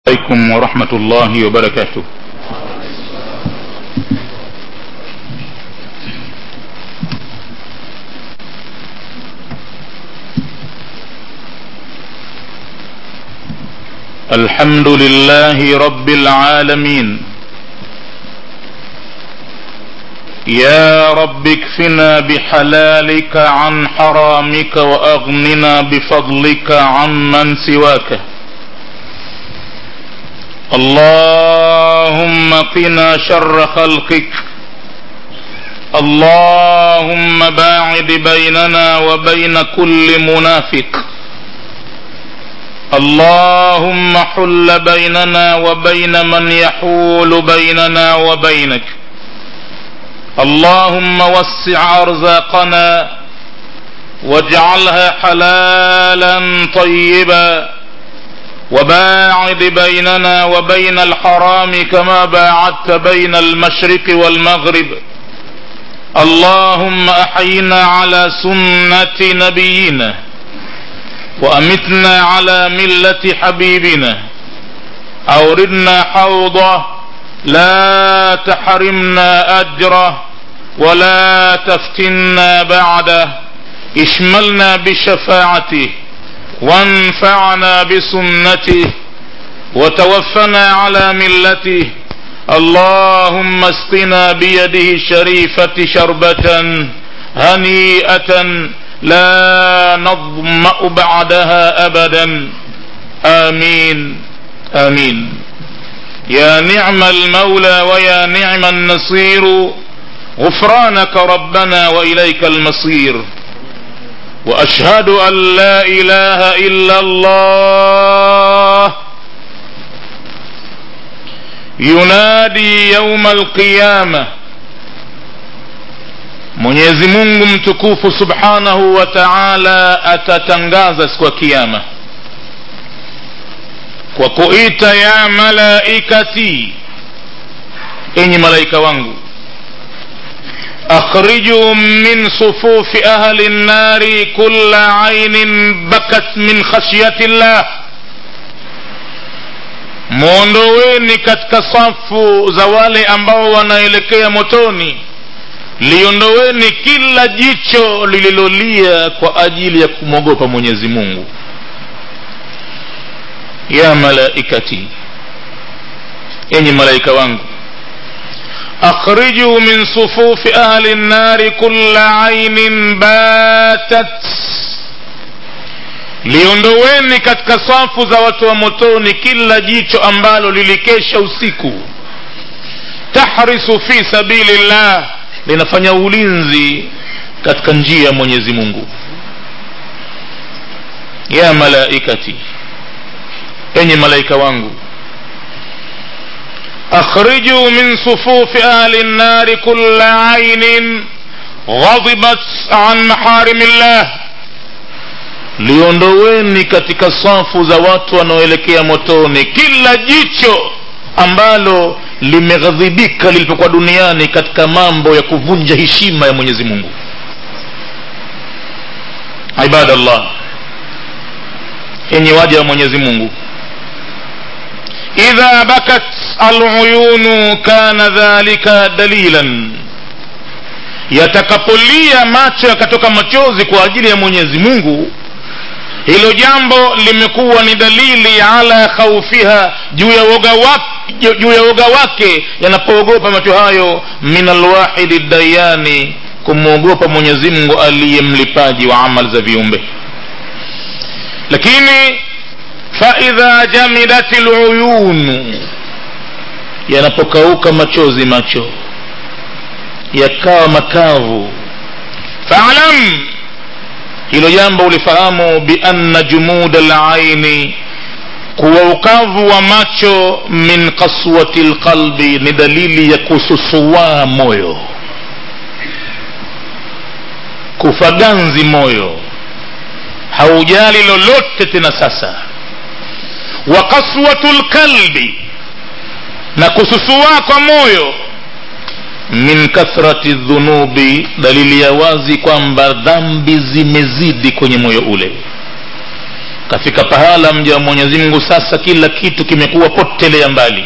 عليكم ورحمة الله وبركاته الحمد لله رب العالمين يا رب اكفنا بحلالك عن حرامك واغننا بفضلك عمن سواك اللهم قنا شر خلقك اللهم باعد بيننا وبين كل منافق اللهم حل بيننا وبين من يحول بيننا وبينك اللهم وسع ارزاقنا واجعلها حلالا طيبا وباعد بيننا وبين الحرام كما باعدت بين المشرق والمغرب اللهم احينا على سنه نبينا وامتنا على مله حبيبنا اوردنا حوضه لا تحرمنا اجره ولا تفتنا بعده اشملنا بشفاعته وانفعنا بسنته وتوفنا على ملته اللهم اسقنا بيده الشريفة شربة هنيئة لا نظمأ بعدها أبدا آمين آمين يا نعم المولى ويا نعم النصير غفرانك ربنا وإليك المصير واشهد ان لا اله الا الله yunadi yauma alqiyama mwenyezi mungu mtukufu subhanahu wa taala atatangaza siku ya kiama kwa kuita ya malaikati enyi malaika wangu اخرجوا من صفوف اهل النار كل عين بكت من خشيه الله mwondoweni katika safu za wale ambao wanaelekea motoni liondoweni kila jicho lililolia kwa ajili ya kumwogopa mwenyezi mungu ya malaikati enyi malaika wangu أخرجوا من صفوف أهل النار كل عين باتت liondoweni katika safu za watu wa motoni kila jicho ambalo lilikesha usiku tahrisu fi sabilillah linafanya ulinzi katika njia ya mwenyezi mungu ya malaikati enye malaika wangu اخرجوا من صفوف اهل النار كل عين غضبت عن محارم الله liondoweni katika safu za watu wanaoelekea motoni kila jicho ambalo limeghadhibika lilipokuwa duniani katika mambo ya kuvunja heshima ya mwenyezi mungu ibadallah yenye waja wa mwenyezi mungu idha bakat aluyunu kana dhalika dalilan yatakapolia macho yakatoka machozi kwa ajili ya mwenyezi mungu hilo jambo limekuwa ni dalili ala khaufiha juu ya woga wake juu ya woga wake yanapoogopa macho hayo min alwahidi dayani kumwogopa mwenyezi mungu aliye mlipaji wa amali za viumbe lakini faidha jamidat luyunu yanapokauka machozi macho yakawa makavu faalam hilo jambo ulifahamu bianna jumuda laini kuwa ukavu wa macho min kaswati lqalbi ni dalili ya kususuwaa moyo kufaganzi moyo haujali lolote tena sasa wa kaswatu lkalbi na kususua kwa moyo min kathrati dhunubi dalili ya wazi kwamba dhambi zimezidi kwenye moyo ule kafika pahala mja wa mwenyezi mungu sasa kila kitu kimekuwa potelea mbali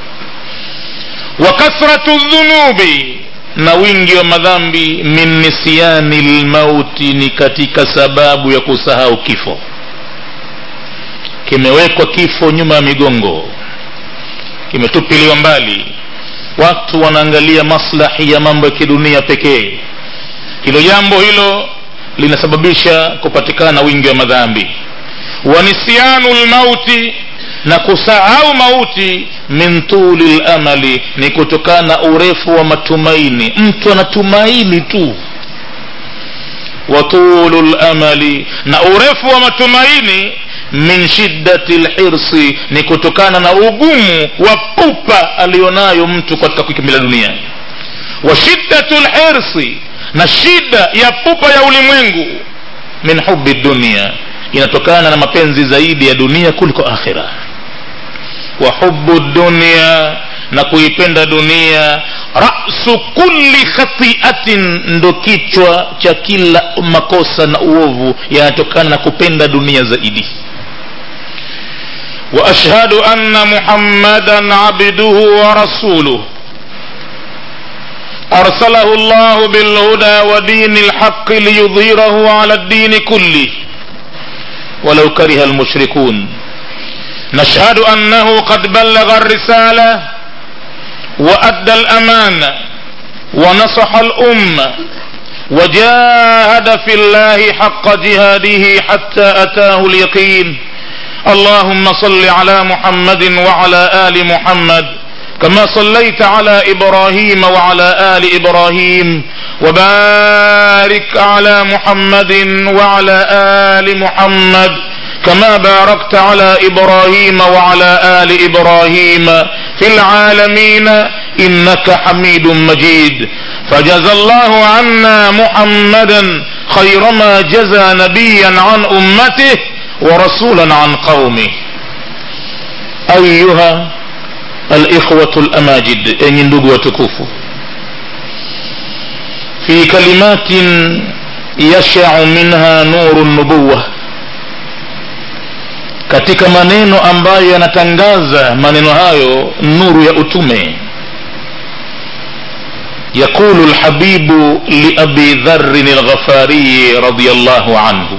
wa kathratu dhunubi na wingi wa madhambi min nisyani lmauti ni katika sababu ya kusahau kifo kimewekwa kifo nyuma ya migongo kimetupiliwa mbali watu wanaangalia maslahi ya mambo ya kidunia pekee hilo jambo hilo linasababisha kupatikana wingi wa madhambi wa nisyanu lmauti na kusahau mauti min tuli lamali ni kutokana na urefu wa matumaini mtu anatumaini tu wa tulu lamali na urefu wa matumaini min shiddati lhirsi ni kutokana na ugumu wa pupa aliyonayo mtu katika kuikimbilia dunia wa shiddatu lhirsi na shida ya pupa ya ulimwengu min hubi dunia inatokana na mapenzi zaidi ya dunia kuliko akhira wa hubu dunia na kuipenda dunia rasu kulli khatiatin ndo kichwa cha kila makosa na uovu yanatokana na kupenda dunia zaidi واشهد ان محمدا عبده ورسوله ارسله الله بالهدى ودين الحق ليظهره على الدين كله ولو كره المشركون نشهد انه قد بلغ الرساله وادى الامانه ونصح الامه وجاهد في الله حق جهاده حتى اتاه اليقين اللهم صل على محمد وعلى ال محمد كما صليت على ابراهيم وعلى ال ابراهيم وبارك على محمد وعلى ال محمد كما باركت على ابراهيم وعلى ال ابراهيم في العالمين انك حميد مجيد فجزى الله عنا محمدا خير ما جزى نبيا عن امته ورسولا عن قومه ايها الاخوه الاماجد enyi ndugu watukufu في كلمات يشع منها نور النبوه katika maneno ambayo yanatangaza maneno hayo nuru ya utume يقول الحبيب لأبي ذر الغفاري رضي الله عنه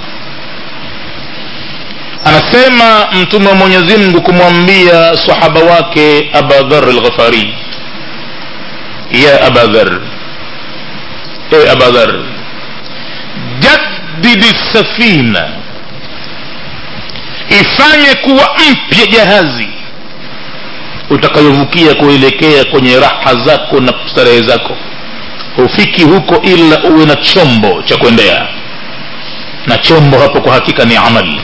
anasema mtume wa mwenyezi mungu kumwambia sahaba wake abadhar lghafari ya abadhar e abadhar jaddidi safina ifanye kuwa mpya jahazi utakayovukia kuelekea kwenye raha zako na starehe zako hufiki huko ila uwe na chombo cha kuendea na chombo hapo kwa hakika ni amali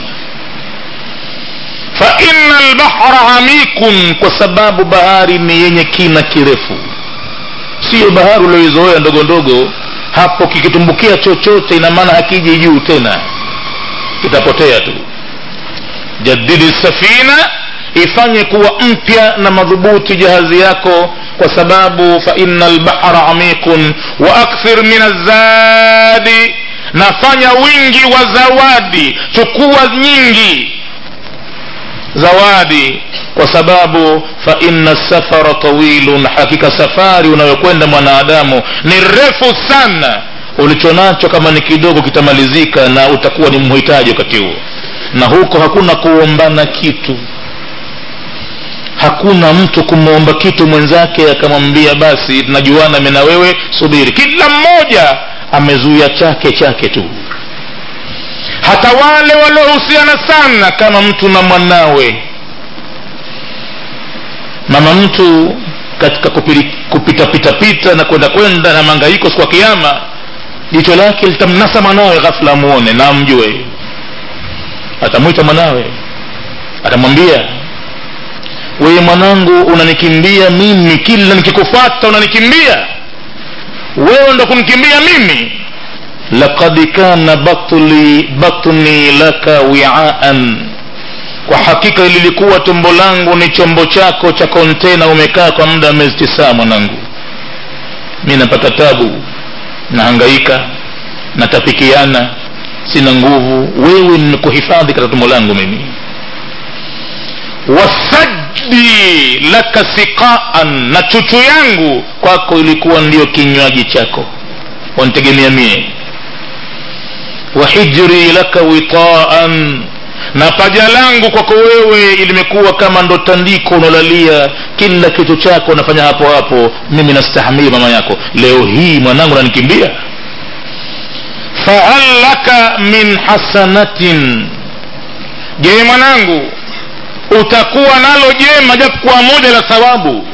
fa inna lbahra amikun kwa sababu bahari ni yenye kina kirefu siyo bahari ulioizoea ndogo ndogo hapo kikitumbukia chochote ina maana hakiji juu tena kitapotea tu jadidi safina ifanye kuwa mpya na madhubuti jahazi yako kwa sababu fa inna lbahra amikun wa akthir min azadi nafanya wingi wa zawadi chukua nyingi zawadi kwa sababu fa inna safara tawilun hakika safari unayokwenda mwanadamu ni refu sana ulichonacho kama ni kidogo kitamalizika na utakuwa ni mhitaji wakati huo na huko hakuna kuombana kitu hakuna mtu kumwomba kitu mwenzake akamwambia basi tunajuana mi na wewe subiri kila mmoja amezuia chake chake tu hata wale waliohusiana sana kama mtu na mwanawe mama mtu katika kupitapitapita na kwenda kwenda na mangaiko siku ya kiama jicho lake litamnasa mwanawe ghafula amuone na amjue atamwita mwanawe atamwambia wewe mwanangu unanikimbia mimi kila nikikufata unanikimbia wewe ndo kunikimbia mimi laqad kana batli batni laka wiaan kwa hakika lilikuwa tumbo langu ni chombo chako cha kontena umekaa kwa muda wa miezi tisaa mwanangu mi napata tabu nahangaika natapikiana sina nguvu wewe nimekuhifadhi katika tumbo langu mimi wasajdi laka siqaan na chuchu yangu kwako ilikuwa ndio kinywaji chako wanitegemea mie wahijri laka witaan na paja langu kwako wewe limekuwa kama ndo tandiko unalalia kila kitu chako unafanya hapo hapo mimi nastahamili mama yako leo hii mwanangu nanikimbia fahal laka min hasanatin je mwanangu utakuwa nalo jema japokuwa moja la thawabu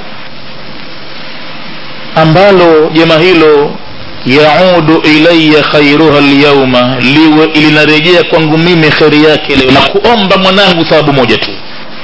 ambalo jema hilo yaudu ilaya khairuha lyauma liwe linarejea kwangu mimi kheri yake leo na kuomba mwanangu thawabu moja tu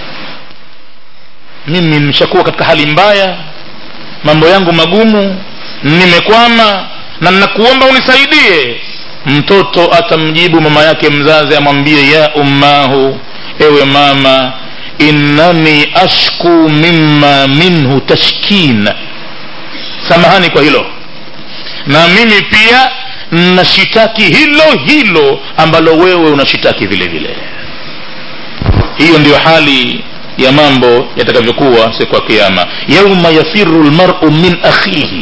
mimi nimeshakuwa katika hali mbaya mambo yangu magumu nimekwama na nakuomba unisaidie mtoto atamjibu mama yake mzazi amwambie ya ummahu ewe mama innani ashku mimma minhu tashkina samahani kwa hilo na mimi pia nashitaki hilo hilo ambalo wewe unashitaki vile vile hiyo ndiyo hali ya mambo yatakavyokuwa siku ya kiama yauma yafiru lmaru min akhihi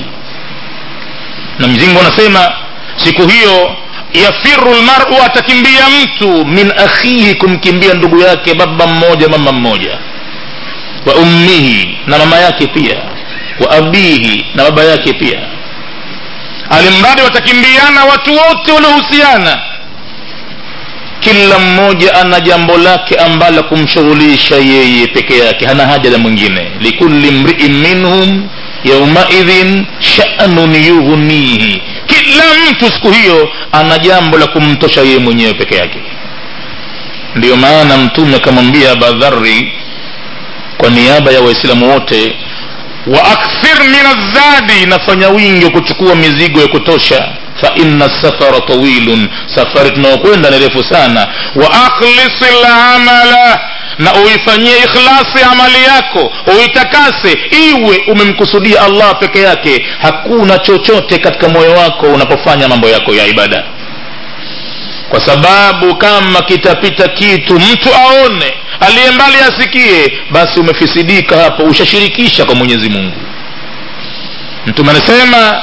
na mzingu anasema siku hiyo yafiru lmaru atakimbia mtu min akhihi kumkimbia ndugu yake baba mmoja mama mmoja wa ummihi na mama yake pia wa abihi na baba yake pia alimradi watakimbiana watu wote waliohusiana kila mmoja ana jambo lake ambalo kumshughulisha yeye peke yake hana haja la mwingine likulli mriin minhum yaumaidhin shanun yughnihi kila mtu siku hiyo ana jambo la kumtosha yeye mwenyewe peke yake ndiyo maana mtume akamwambia abadhari kwa niaba ya waislamu wote wa akthir min azadi nafanya wingi wa kuchukua mizigo ya kutosha fa inna safara tawilun safari tunaokwenda ni refu sana wa akhlisi lamala na uifanyie ikhlasi amali yako uitakase iwe umemkusudia allah peke yake hakuna chochote katika moyo wako unapofanya mambo yako ya ibada kwa sababu kama kitapita kitu mtu aone aliye mbali asikie basi umefisidika hapo ushashirikisha kwa mwenyezi mungu mtume anasema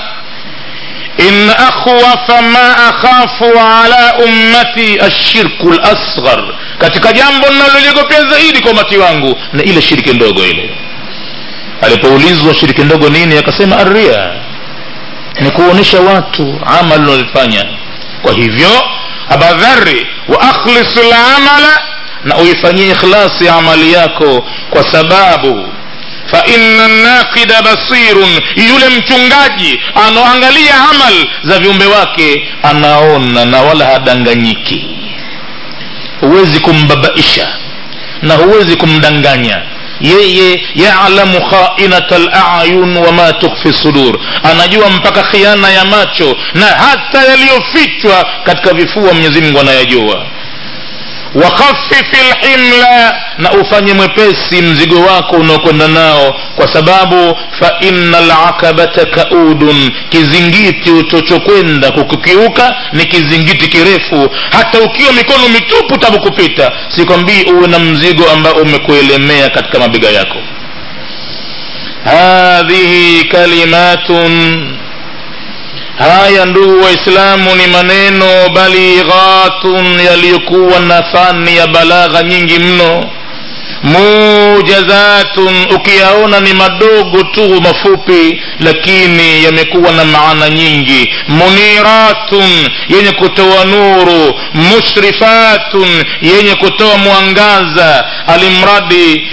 in akhwafa ma akhafu ala ummati ashirku lasghar katika jambo linaloliogopea zaidi kwa umati wangu na ile shiriki ndogo ile alipoulizwa shiriki ndogo nini akasema arria ni kuonyesha watu amali unalifanya kwa hivyo abadhari wa akhlis lamala na uifanyie ikhlasi amali yako kwa sababu fa inna naqida basirun yule mchungaji anaoangalia amal za viumbe wake anaona na wala hadanganyiki huwezi kumbabaisha na huwezi kumdanganya yeye yalamu khainata layun wama tukhfi sudur anajua mpaka khiana ya macho na hata yaliyofichwa katika vifua mwenyezi mungu anayajua wakhafifi lhimla na ufanye mwepesi mzigo wako unaokwenda nao kwa sababu fa inna lakabata kaudun kizingiti utochokwenda kukukiuka ni kizingiti kirefu hata ukiwa mikono mitupu tabu kupita sikwambii uwe na mzigo ambao umekuelemea katika mabega yako hadhihi kalimatun haya ndugu waislamu ni maneno balighatun yaliyokuwa na fani ya balagha nyingi mno mujazatun ukiyaona ni madogo tu mafupi lakini yamekuwa na maana nyingi muniratun yenye kutoa nuru mushrifatun yenye kutoa mwangaza alimradi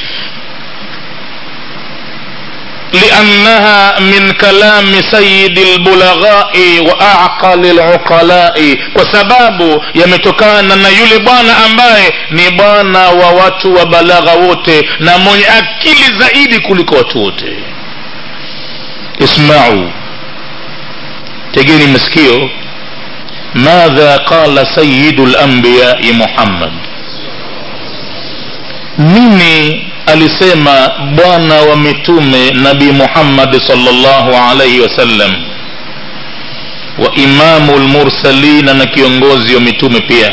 لأنها من كلام سيد البلغاء وأعقل العقلاء وسباب يمتokana na yule bwana ambaye ni bwana wa watu wa balagha wote na mwenye akili zaidi kuliko watu wote ismau tegeni masikio madha qala sayidu lambiyai muhammad nini alisema bwana wa mitume nabii muhammadi salllahu alaihi wasallam wa imamu lmursalina na kiongozi wa mitume pia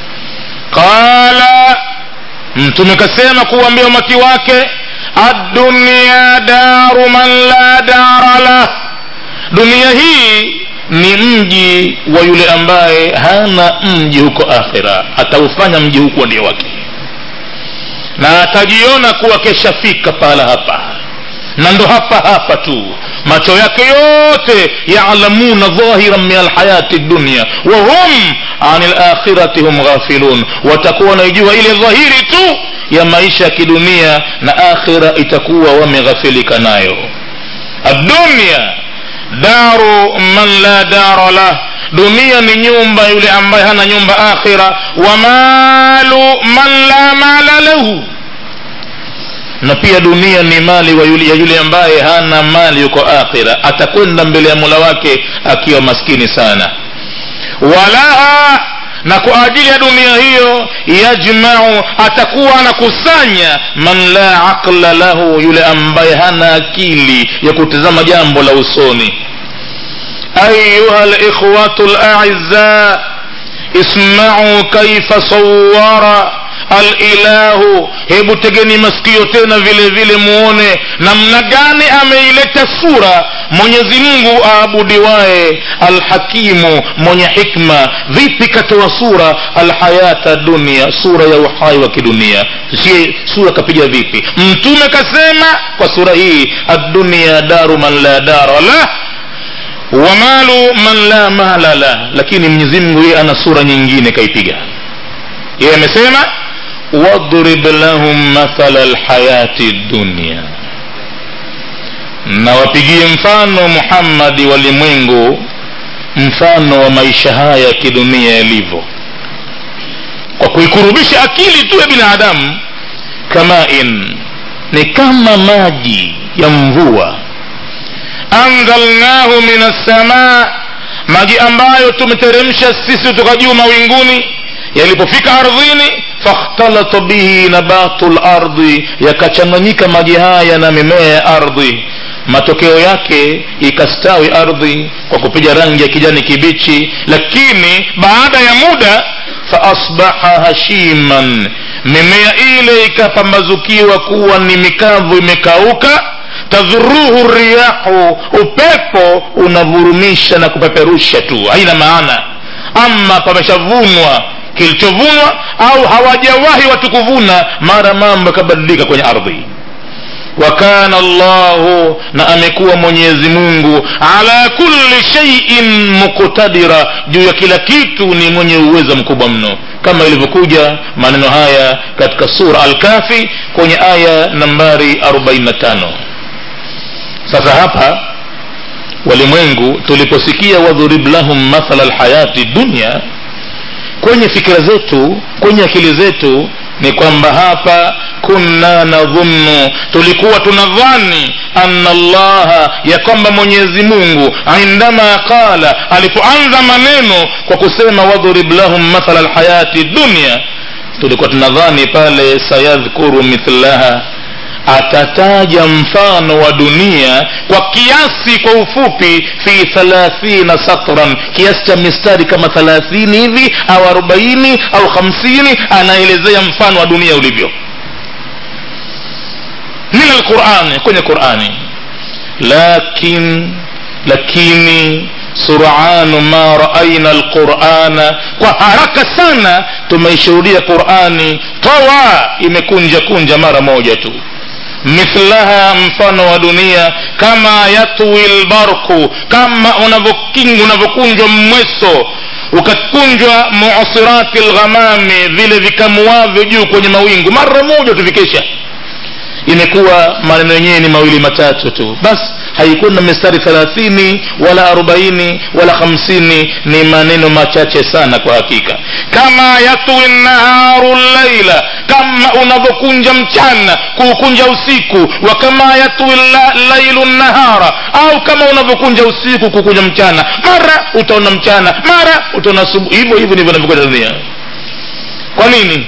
qala mtume kasema kuwambia umati wake addunia daru man la dara lah dunia hii ni mji wa yule ambaye hana mji huko akhira ataufanya mji huko ndio wake na atajiona kuwa keshafika pahala hapa na ndo hapa hapa tu macho yake yote yalamuna dhahiran min alhayati dunya wahum ani lakhirati hum ghafilun watakuwa wanaijua ile dhahiri tu ya maisha ya kidunia na akhira itakuwa wameghafilika nayo adunia daru man la dara lah dunia ni nyumba yule ambaye hana nyumba akhira wa malu man la mala lahu na pia dunia ni mali wa yule, ya yule ambaye hana mali yuko akhira atakwenda mbele ya mula wake akiwa maskini sana walaha na kwa ajili ya dunia hiyo yajmau atakuwa anakusanya man la aqla lahu yule ambaye hana akili ya kutizama jambo la usoni ayuha likhwatu laiza ismau kaifa sawara alilahu hebu tegeni masikio tena vile vile muone namna gani ameileta sura mwenyezi mungu aabudiwaye alhakimu mwenye hikma vipi katoa sura alhayata dunia sura ya uhai wa kidunia si sura kapiga vipi mtume kasema kwa sura hii addunia daru man la dara lah wa malu man la mala lah lakini mwenyezi mungu yeye ana sura nyingine kaipiga yeye amesema wadrib lahum mathala lhayati dunia na wapigie mfano muhammadi walimwengu mfano wa maisha haya ya kidunia yalivyo kwa kuikurubisha akili tu ya binadamu kamain ni kama maji ya mvua anzalnahu min assamaa maji ambayo tumeteremsha sisi kutoka juu mawinguni yalipofika ardhini fakhtalata bihi nabatu lardi yakachanganyika maji haya na mimea ya ardhi matokeo yake ikastawi ardhi kwa kupiga rangi ya kijani kibichi lakini baada ya muda faasbaha hashiman mimea ile ikapambazukiwa kuwa ni mikavu imekauka tadhuruhu riyahu upepo unavurumisha na kupeperusha tu haina maana ama pameshavunwa kilichovunwa au hawajawahi watu kuvuna mara mambo yakabadilika kwenye ardhi wakana llahu na amekuwa mwenyezi mungu ala kulli sheiin muktadira juu ya kila kitu ni mwenye uwezo mkubwa mno kama ilivyokuja maneno haya katika sura alkafi kwenye aya nambari 45 sasa hapa walimwengu tuliposikia wadhurib lahum mathala lhayati dunya kwenye fikira zetu kwenye akili zetu ni kwamba hapa kunna nadhunnu tulikuwa tunadhani anna allaha ya kwamba mwenyezi mungu indama qala alipoanza maneno kwa kusema wadhurib lahum mathala lhayati dunya tulikuwa tunadhani pale sayadhkuru mithlaha atataja mfano wa dunia kwa kiasi kwa ufupi fi thalathina satran kiasi cha mistari kama thalathini hivi au arobaini au hamsini anaelezea mfano wa dunia ulivyo min alqurani kwenye qurani lakin lakini suranu ma raaina alqurana kwa haraka sana tumeishuhudia qurani tawa imekunja kunja mara moja tu mithlaha mfano wa dunia kama yatwi lbarku kama unavyokunjwa mweso ukakunjwa muasirati lghamami vile vikamuavyo juu kwenye mawingu mara moja tuvikesha imekuwa maneno yenyewe ni mawili matatu tu basi haikuwa na mistari thelathini wala arobaini wala hamsini ni maneno machache sana kwa hakika kama yatwi naharu llaila kama unavyokunja mchana kuukunja usiku wa kama yatwi lailu nahara au kama unavyokunja usiku kukunja mchana mara utaona mchana mara utaona asubuhi hivyo hivyo ndivyo navyokwenda dunia kwa nini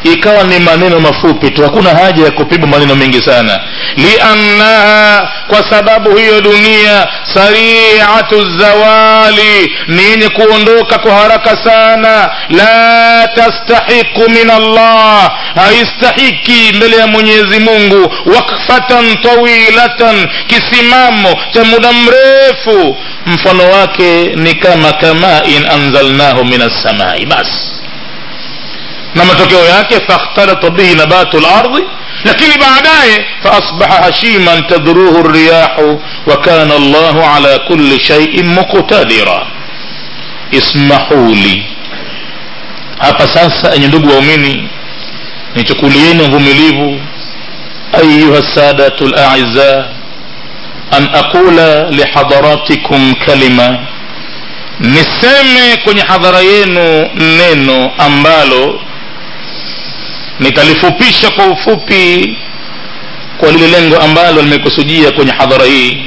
ikawa ni maneno mafupi tu hakuna haja ya kupigwa maneno mengi sana liannaha kwa sababu hiyo dunia sariatu zawali ni yenye kuondoka kwa haraka sana la tastahiqu min allah haistahiki mbele ya mwenyezi mungu wakfatan tawilatan kisimamo cha muda mrefu mfano wake ni kama kamain anzalnahu min assamai basi na matokeo yake fakhtalata bihi nabatu lardi lakini baadaye faasbaha hashiman tadruhu riyahu wa kana llahu ala kulli shaiin muqtadira ismahuli hapa sasa enye ndugu waumini nichukulieni uvumilivu ayuha sadatu laiza an aqula lihadaratikum kalima niseme kwenye hadhara yenu neno ambalo nitalifupisha kwa ufupi kwa lile lengo ambalo limekusudia kwenye hadhara hii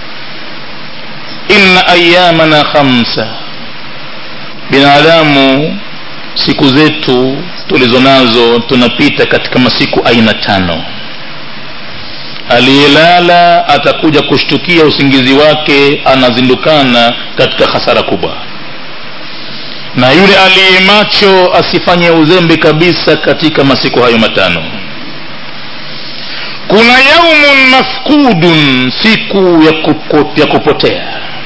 inna ayamana khamsa binadamu siku zetu tulizo nazo tunapita katika masiku aina tano aliyelala atakuja kushtukia usingizi wake anazindukana katika hasara kubwa na yule aliye macho asifanye uzembe kabisa katika masiku hayo matano kuna yaumun mafkudun siku ya, kupo, ya kupotea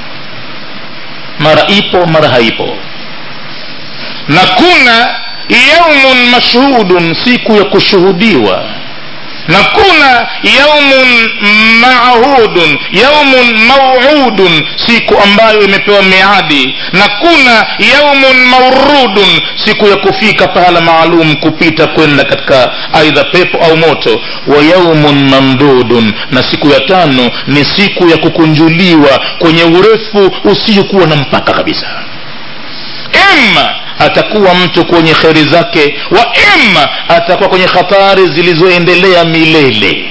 mara ipo mara haipo na kuna yaumun mashhudun siku ya kushuhudiwa na kuna yaumun maahudun yaumun mauudun siku ambayo imepewa miadi na kuna yaumun maurudun siku ya kufika pahala maalum kupita kwenda katika aidha pepo au moto wa yaumun mamdudun na siku ya tano ni siku ya kukunjuliwa kwenye urefu usiokuwa na mpaka kabisa ima atakuwa mtu kwenye kheri zake wa ima atakuwa kwenye hatari zilizoendelea milele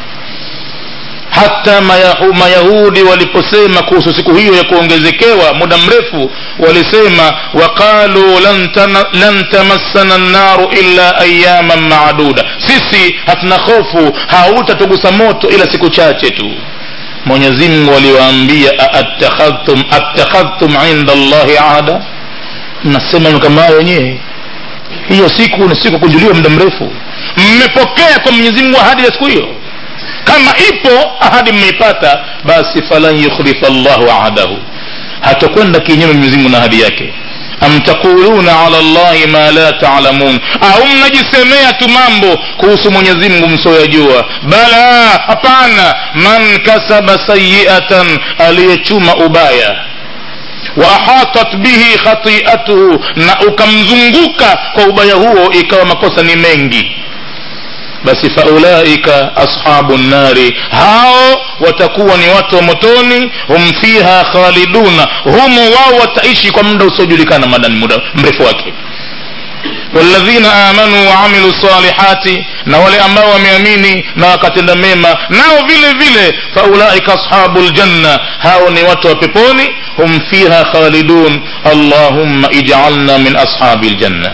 hata mayahu, mayahudi waliposema kuhusu siku hiyo ya kuongezekewa muda mrefu walisema waqalu lan tamassana nnaru illa ayaman maduda sisi hatuna hofu hautatugusa moto ila siku chache tu mwenyezi mungu aliwaambia attakhadhtum attakhadhtum inda allahi ahda mnasema kama hayo wenyewe hiyo siku ni siku kunjuliwa muda mrefu mmepokea kwa mwenyezi mungu ahadi ya siku hiyo kama ipo ahadi mmeipata basi falan yukhlifa llahu ahadahu hatakwenda kinyume mwenyezi mungu na ahadi yake am taquluna ala llahi ma la talamun au mnajisemea tu mambo kuhusu mwenyezi mungu msioyajua bala hapana man kasaba sayiatan aliyechuma ubaya waahatat bihi khatiatuhu na ukamzunguka kwa ubaya huo ikawa makosa ni mengi basi faulaika ashabu nnari hao watakuwa ni watu wa motoni hum fiha khaliduna humo wao wataishi kwa muda usiojulikana madani muda mrefu wake walladhina amanu waamilu salihati na wale ambao wameamini na wakatenda mema nao vile vile faulaika ashabu ljanna hao ni watu wa peponi hum fiha khalidun allahumma ijalna min ashabi ljanna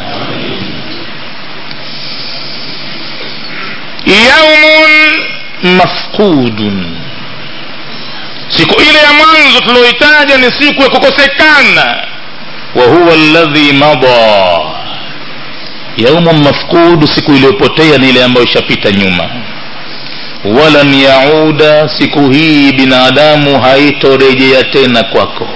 yaumun mafqudun siku ile ya mwanzo tulioitaja ni siku ya kukosekana wa huwa alladhi mada yaumun mafqud siku iliyopotea ni ile ambayo ishapita nyuma walan yauda siku hii binadamu haitorejea tena kwako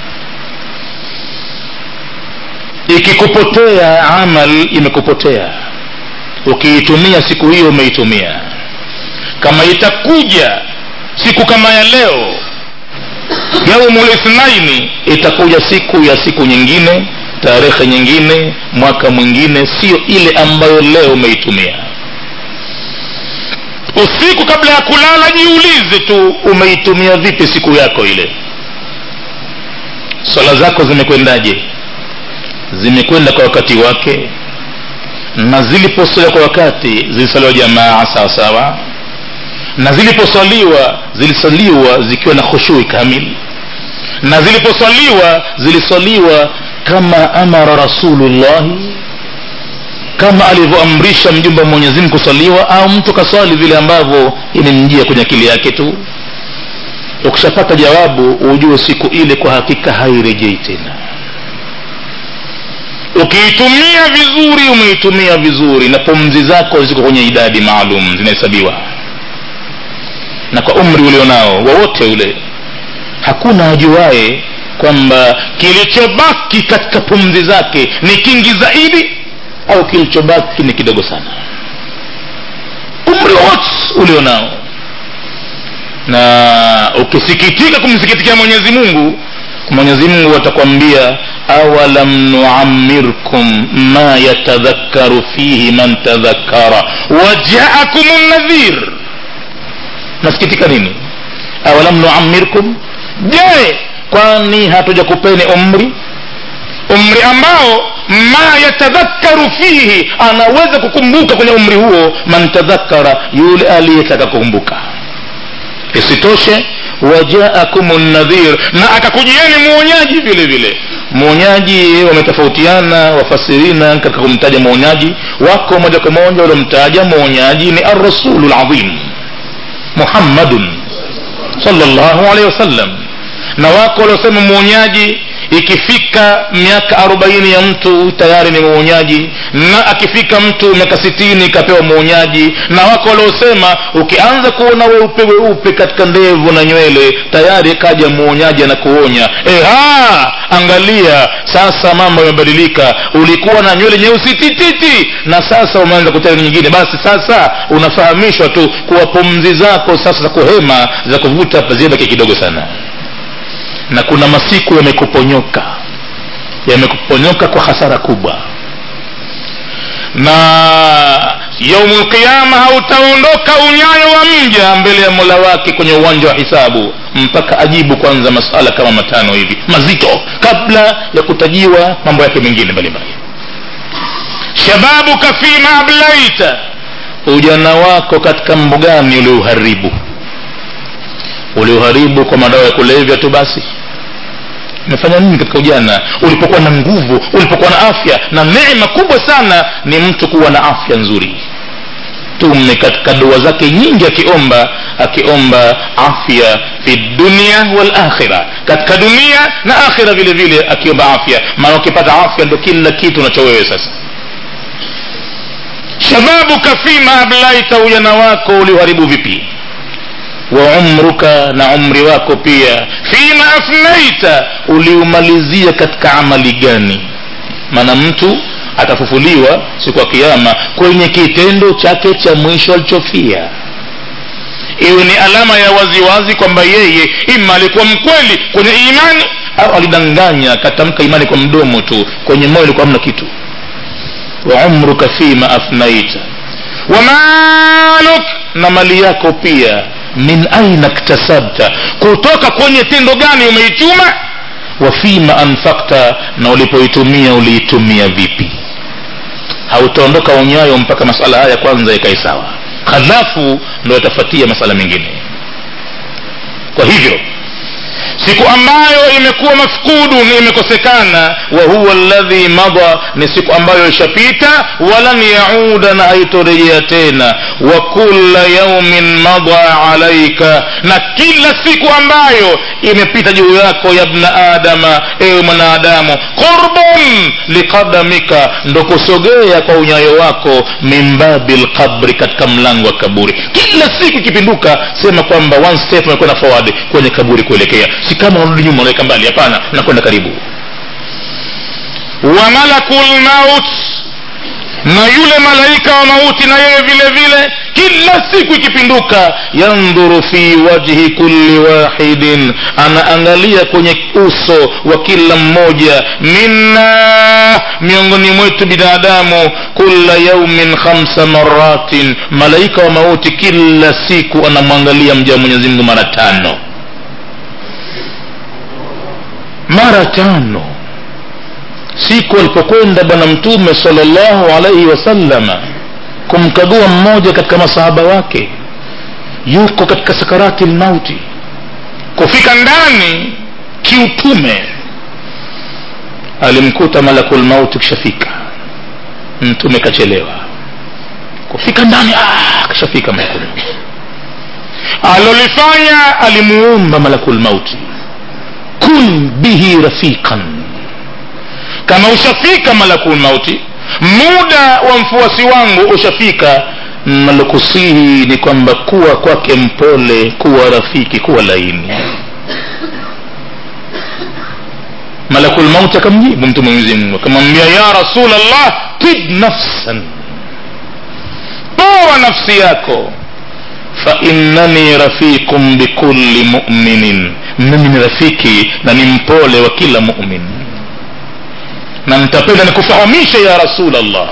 ikikupotea amal imekupotea ukiitumia siku hiyo umeitumia kama itakuja siku kama ya leo yaumul ithnaini itakuja siku ya siku nyingine tarehe nyingine mwaka mwingine sio ile ambayo leo umeitumia usiku kabla ya kulala jiulize tu umeitumia vipi siku yako ile swala zako zimekwendaje zimekwenda kwa wakati wake na ziliposaliwa kwa wakati zilisaliwa jamaa sawasawa na ziliposaliwa zilisaliwa zikiwa na khushui kamili na ziliposaliwa zilisaliwa kama amara rasulullahi kama alivyoamrisha mjumbe wa mwenyezi mungu kuswaliwa au mtu kaswali vile ambavyo imemjia kwenye akili yake tu ukishapata jawabu ujue siku ile kwa hakika hairejei tena ukiitumia vizuri umeitumia vizuri na pumzi zako ziko kwenye idadi maalum zinahesabiwa na kwa umri ulionao wowote ule hakuna ajuaye kwamba kilichobaki katika pumzi zake ni kingi zaidi au kilichobaki ni kidogo sana umri wowote ulionao na ukisikitika kumsikitikia mwenyezi mungu mwenyezi mungu atakwambia awalam nuamirkum ma yatadhakaru fihi man tadhakara wajaakum nadhir nasikitika nini awalam nuamirkum je kwani hatuja kupeni umri umri ambao ma yatadhakaru fihi anaweza kukumbuka kwenye umri huo man tadhakara yule aliyetaka kukumbuka isitoshe wajaakum nadhir na akakujieni mwonyaji vile vile mwonyaji wametofautiana wafasirina katika kumtaja mwonyaji wako moja kwa moja waliomtaja mwonyaji ni arrasulu ladhim muhammadun salllahu alehi wasallam na wako waliosema mwonyaji ikifika miaka arobaini ya mtu tayari ni mwonyaji na akifika mtu miaka sitini ikapewa mwonyaji na wako waliosema ukianza kuona weupe weupe katika ndevu na nywele tayari kaja mwonyaji anakuonya eha angalia sasa mambo yamebadilika ulikuwa na nywele nyeusi tititi na sasa umeanza kutana nyingine basi sasa unafahamishwa tu kuwa pumzi zako sasa za kuhema za kuvuta zibaki kidogo sana na kuna masiku yamekuponyoka yamekuponyoka kwa hasara kubwa na yaumu lqiama hautaondoka unyayo wa mja mbele ya mola wake kwenye uwanja wa hisabu mpaka ajibu kwanza masala kama matano hivi mazito kabla ya kutajiwa mambo yake mengine mbalimbali shababuka fima ablaita ujana wako katika mambo gani ulioharibu ulioharibu kwa madawa ya kulevya tu basi umefanya nini katika ujana ulipokuwa na nguvu ulipokuwa na afya na neema kubwa sana ni mtu kuwa na afya nzuri tume katika dua zake nyingi akiomba akiomba afya fi dunia walakhira katika dunia na akhira vile vile akiomba afya maana ukipata afya ndo kila kitu unacho wewe sasa shababuka fima ablaita ujana wako ulioharibu vipi wa umruka na umri wako pia fima afnaita uliumalizia katika amali gani maana mtu atafufuliwa siku ya kiama kwenye kitendo chake cha mwisho alichofia iwe ni alama ya waziwazi kwamba yeye ima alikuwa mkweli kwenye imani au alidanganya akatamka imani kwa mdomo tu kwenye moyo ilikuwa hamna kitu wa umruka fima afnaita wa maluk na mali yako pia min aina ktasabta kutoka kwenye tendo gani umeichuma wa fima anfakta na ulipoitumia uliitumia vipi hautaondoka unyayo mpaka masala haya kwanza yakae sawa halafu ndo yatafuatia masala mengine kwa hivyo siku ambayo imekuwa mafkudu ni imekosekana wa huwa alladhi madha ni siku ambayo ishapita walan yauda na haitorejea tena wa kulla yaumin madha alaika na kila siku ambayo imepita juu yako ya bna adama ewe mwanadamu qurbun liqadamika ndo kusogea kwa unyayo wako min babi lqabri katika mlango wa kaburi kila siku ikipinduka sema kwamba one step umekwenda forward kwenye kaburi kuelekea si kama unarudi nyuma unaweka mbali hapana unakwenda karibu wa malakul maut na yule malaika wa mauti na yeye vile vile kila siku ikipinduka yandhuru fi wajhi kulli wahidin anaangalia kwenye uso wa kila mmoja minna miongoni mwetu binadamu kula yaumin khamsa maratin malaika wa mauti kila siku anamwangalia mja wa mwenyezi mungu mara tano mara tano siku alipokwenda bwana mtume salllahu alaihi wasallama kumkagua mmoja katika masahaba wake yuko katika sakarati lmauti kufika ndani kiutume alimkuta malakul mauti kishafika mtume kachelewa kufika ndani ah, kashafika malakul alolifanya alimuomba malakul mauti kun bihi rafiqan kama ushafika malakul mauti muda wa mfuasi wangu ushafika nalokusihi ni kwamba kuwa kwake mpole kuwa rafiki kuwa laini malakul mauti akamjibu mtume mwenyezi mungu akamwambia ya rasulllah tib nafsan poa nafsi yako fainnani rafiqun bikulli muminin mimi ni rafiki na ni mpole wa kila mumin na nitapenda nikufahamishe ya rasulllah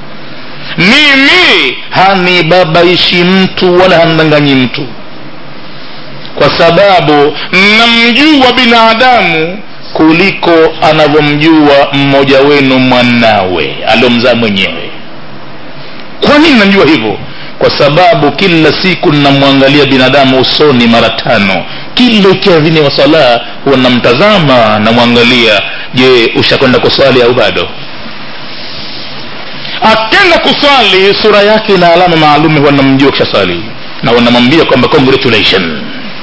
mimi hanibabaishi mtu wala handanganyi mtu kwa sababu namjua binadamu kuliko anavyomjua mmoja wenu mwanawe aliomzaa mwenyewe kwa nini namjua hivyo kwa sababu kila siku namwangalia binadamu usoni mara tano kila ikiadhini wa sala huwa namtazama namwangalia je ushakwenda kuswali au bado akenda kuswali sura yake ina alama maalum huwa namjua kishaswali na wanamwambia kwamba congratulation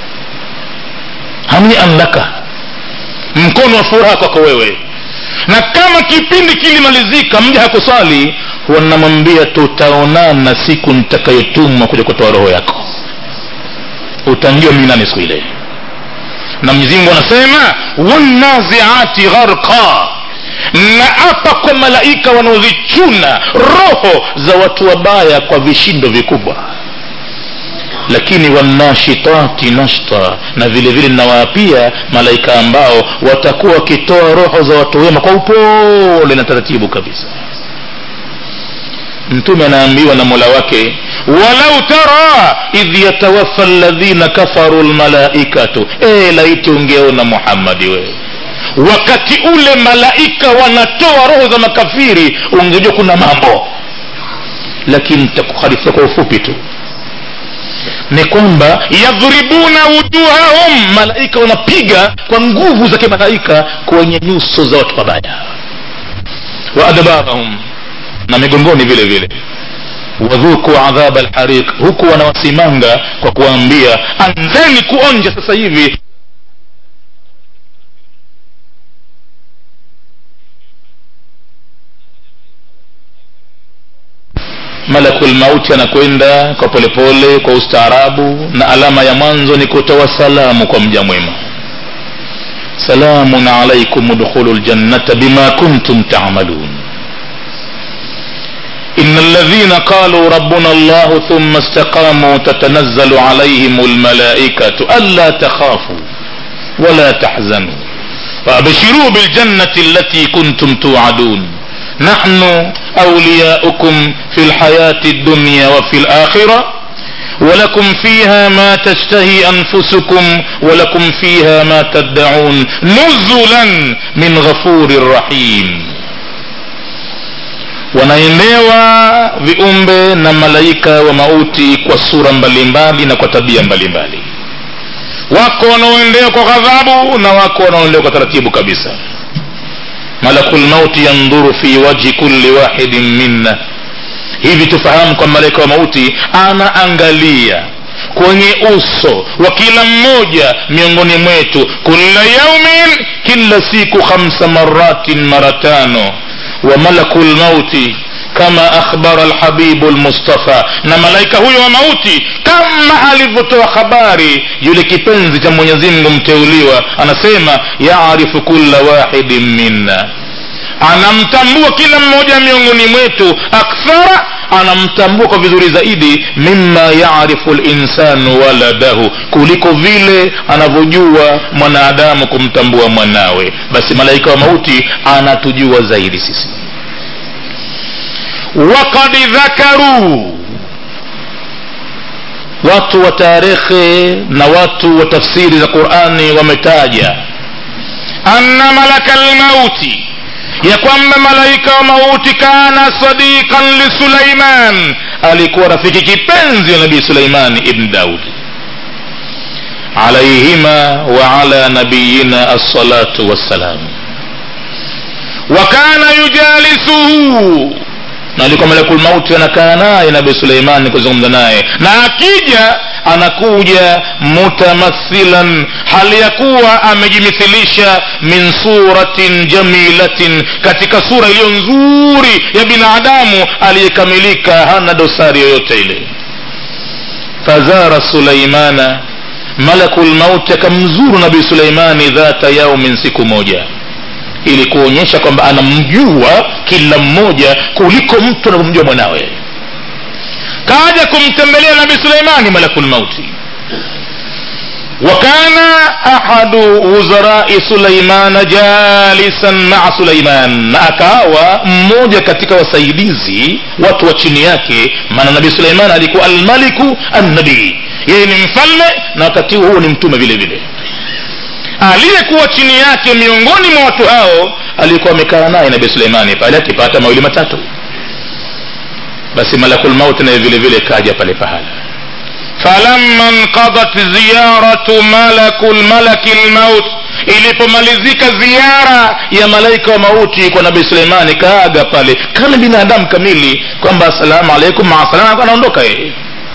hanian laka mkono wa furaha kwako wewe na kama kipindi kilimalizika mja hakuswali wanamwambia tutaonana siku nitakayotumwa kuja kutoa roho yako utanjua mimi nani siku ile na mwenyezimngu anasema wanaziati gharqa na apa kwa malaika wanaozichuna roho za watu wabaya kwa vishindo vikubwa lakini wanashitati nashta na vile vile ninawaapia malaika ambao watakuwa wakitoa roho za watu wema kwa upole na taratibu kabisa mtume anaambiwa na mola wake walau tara idh yatawaffa ladhina kafaru lmalaikatu e, laiti ungeona muhammadi wewe wakati ule malaika wanatoa roho za makafiri ungejua kuna mambo lakini takuharifia kwa ufupi tu ni kwamba yadhribuna wujuhahum malaika wanapiga kwa nguvu za kimalaika kwenye nyuso za watu wabaya wa adbarahum na migongoni vile vile wadhuku adhaba lhariq huku wanawasimanga kwa kuwaambia anzeni kuonja sasa hivi malakul mauti anakwenda kwa polepole kwa ustaarabu na alama ya mwanzo ni kutoa salamu kwa mja mwema salamun alaikum udkhulu ljannata bima kuntum tamalun إن الذين قالوا ربنا الله ثم استقاموا تتنزل عليهم الملائكة ألا تخافوا ولا تحزنوا وأبشروا بالجنة التي كنتم توعدون نحن أولياؤكم في الحياة الدنيا وفي الآخرة ولكم فيها ما تشتهي أنفسكم ولكم فيها ما تدعون نزلا من غفور رحيم wanaendewa viumbe na malaika wa mauti kwa sura mbalimbali na kwa tabia mbalimbali wako wanaoendewa kwa ghadhabu na wako wanaoendewa kwa taratibu kabisa malaku lmauti yandhuru fi wajhi kulli wahidin minna hivi tufahamu kwa malaika wa mauti anaangalia kwenye uso wa kila mmoja miongoni mwetu kula yaumin kila siku khamsa maratin mara tano wa malaku lmauti kama akhbara lhabibu lmustafa na malaika huyo wa mauti kama alivyotoa habari yule kipenzi cha mwenyezimngu mteuliwa anasema yarifu kulla wahidin minna anamtambua kila mmoja miongoni mwetu akthara anamtambua kwa vizuri zaidi mima yarifu linsanu waladahu kuliko vile anavyojua mwanadamu kumtambua mwanawe basi malaika wa mauti anatujua zaidi sisi wakad dhakaruu watu wa tarehe na watu wa tafsiri za qurani wametaja anna malaka lmauti ya kwamba malaika wa mauti kana sadiqan lisulaiman alikuwa rafiki kipenzi wa nabii suleimani ibn daudi alaihima waala nabiyina assalatu wassalam wakana yujalisuhu na alikuwa malakul mauti anakaa naye nabii suleimani kuzungumza naye na akija anakuja mutamathilan hali ya kuwa amejimithilisha min suratin jamilatin katika sura iliyo nzuri ya binadamu aliyekamilika hana dosari yoyote ile fazara suleimana malaku lmauti akamzuru nabii suleimani dhata yaumin siku moja ili kuonyesha kwamba anamjua kila mmoja kuliko mtu anavyomjua mwanawe kaja kumtembelea nabii suleimani malaku lmauti وكان أحد وزراء سليمان جالسا مع سليمان na akawa mmoja katika wasaidizi watu wa chini yake maana nabii suleiman alikuwa almaliku annabii yeye ni mfalme na wakati huo ni mtume vile vile aliyekuwa chini yake miongoni mwa watu hao alikuwa amekaa naye nabii suleimani pale akipata mawili matatu basi malakulmauti naye vile vile kaja pale pahala falamma nqadat ziyaratu malaku lmalaki lmaut ilipomalizika ziara ya malaika wa mauti kwa nabii suleimani kaaga pale kama binadamu kamili kwamba assalamu alaikum maasalam anaondoka yeye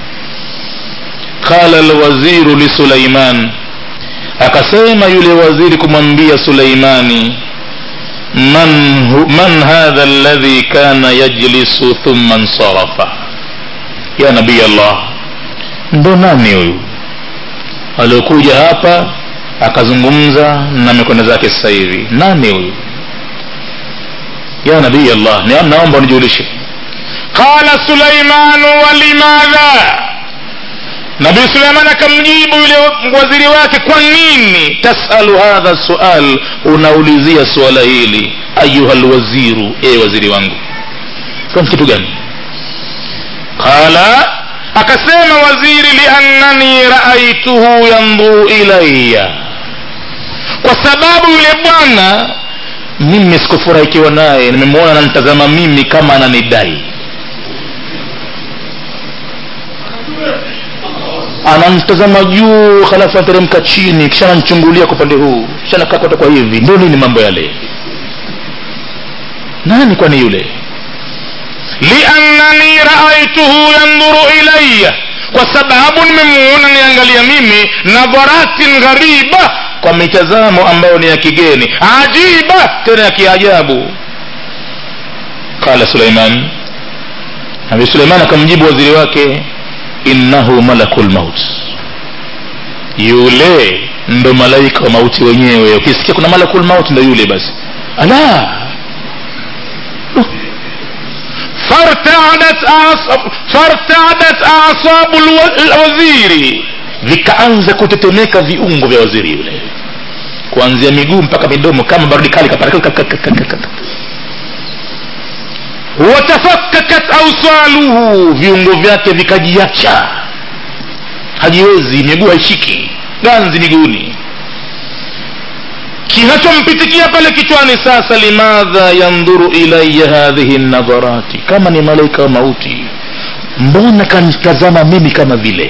qala lwaziru lisulaiman akasema yule waziri kumwambia suleimani man, hu, man hadha alladhi kana yajlisu thumma nsarafa ya nabii allah ndo nani huyu aliokuja hapa akazungumza na mikono zake sasa hivi nani huyu ya nabii allah Ni- naomba unijulishe qala sulaimanu walimadha nabii suleiman akamjibu yule waziri wake kwa nini tasalu hadha sual unaulizia suala hili ayuha lwaziru e waziri wangu kwa kitu gani qala akasema waziri liannani raaituhu yandhuru ilaya kwa sababu yule bwana mimi sikufurahikiwa naye nimemwona ananitazama mimi kama ananidai anamtazama juu halafu anateremka chini kisha anamchungulia kwa upande huu kisha anakaa kote kwa hivi ndio nini mambo yale nani kwani yule liannani raaituhu yandhuru ilaya kwa sababu nimemuona niangalia mimi nadharatin ghariba kwa mitazamo ambayo ni ya kigeni ajiba tena ya kiajabu qala suleiman nabi suleiman akamjibu waziri wake innahu malaku lmaut yule ndo malaika wa mauti wenyewe ukisikia kuna malaku lmaut ndo yule basi ala فارتعدت أعصاب فارتعدت أعصاب الو- الوزير vikaanza kutetemeka viungo vya waziri yule kuanzia miguu mpaka midomo kama barudi kali kapara watafakakat ausaluhu viungo vyake vikajiacha hajiwezi miguu haishiki ganzi miguuni kinachompitikia pale kichwani sasa limadha yandhuru ilaya hadhihi nadharati kama ni malaika wa mauti mbona kanitazama mimi kama vile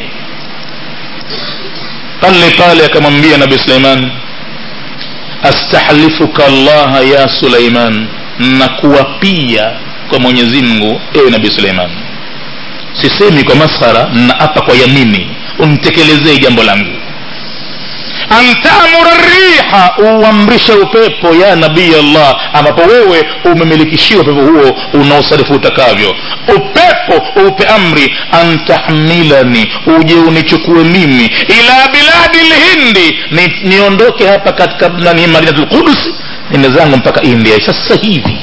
pale pale akamwambia nabi suleiman astahlifuka llaha ya suleiman nakuwapia kwa mwenyezi mungu ewe nabi suleiman sisemi kwa maskhara naapa kwa yamini untekelezee jambo langu an tamura riha uamrishe upepo ya nabii allah ambapo wewe umemilikishiwa upepo huo unaosarifu utakavyo upepo upe amri an tahmilani uje unichukue mimi ila biladi lhindi ni, niondoke hapa katika nani madinatu lqudus nende zangu mpaka india sasa hivi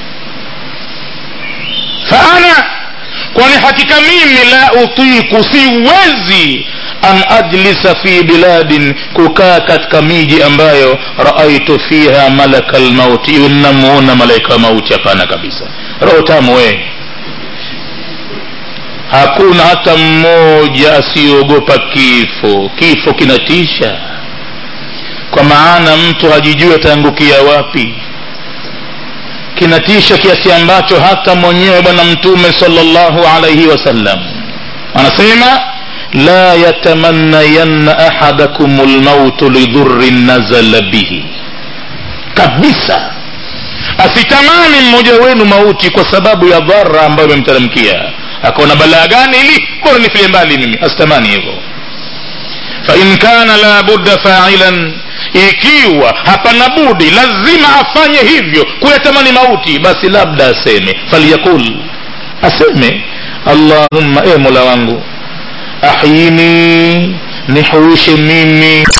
faana kwani hakika mimi la utiku siwezi an ajlisa fi biladin kukaa katika miji ambayo raaitu fiha malaka lmauti iwe ninamuona malaika wa mauti hapana kabisa roho tamu wee hakuna hata mmoja asiyeogopa kifo kifo kinatisha kwa maana mtu hajijui ataangukia wapi kinatisha kiasi ambacho hata mwenyewe bwana mtume salllahu alaihi wasallam anasema la yatamannayanna ahadakum lmautu lidhurin nazala bihi kabisa asitamani mmoja wenu mauti kwa sababu ya dhara ambayo imemteremkia akaona balaa gani ili bora nifile mbali mimi asitamani hivyo fain kana la budda failan ikiwa hapana budi lazima afanye hivyo kuyatamani mauti basi labda aseme falyakul aseme allahumma e mola wangu ahyini nihuishe mimi